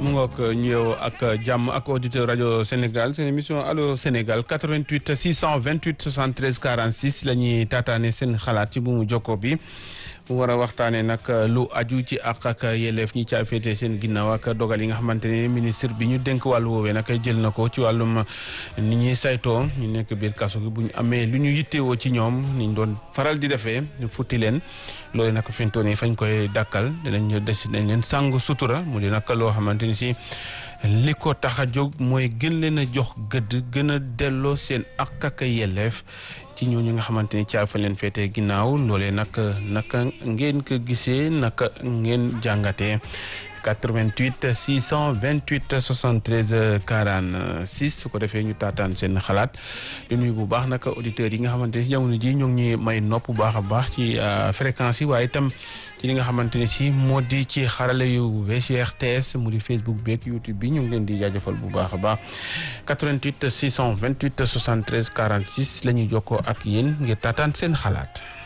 mu ngoog ñëw ak jàmm ak auditeur rajo Sénégal seen émission allo Sénégal 88 628 73 46 la ñuy taataane seen xalaat ci bu mu jokko bi mu war a waxtaanee nag lu aju ci àq ak yelleef ñi caa féete seen ginnaaw ak dogal yi nga xamante ne ministre bi ñu dénk wàllu woowee nag jël na ko ci wàllum ni ñuy saytoo ñu nekk biir kaso gi bu ñu amee lu ñu yittewoo ci ñoom ni ñu doon faral di defee ñu futti leen loolu nag fi mu toll nii fañ koy dàkkal dinañ des dañ leen sàng sutura mu di nag loo xamante ni si li ko tax a jóg mooy gën leen a jox gëdd gën a delloo seen àq ak yelleef ci ñooñu nga xamante ni caa fa leen féetee ginnaaw loolee nag naka ngeen ko gisee naka ngeen jàngatee 88 628 73 46 su ko defee ñu taataan seen xalaat di nuyu bu baax nag auditeurs yi nga xamante ni jamono ji ñoo ngi ñuy may nopp bu baax a baax ci fréquence yi waaye itam ci li nga xamante ni si moo di ci xarale yu VCRTS mu di Facebook beeg YouTube bi ñu ngi leen di jaajëfal bu baax a baax 88 628 73 46 la ñuy jokkoo ak yéen ngir taataan seen xalaat.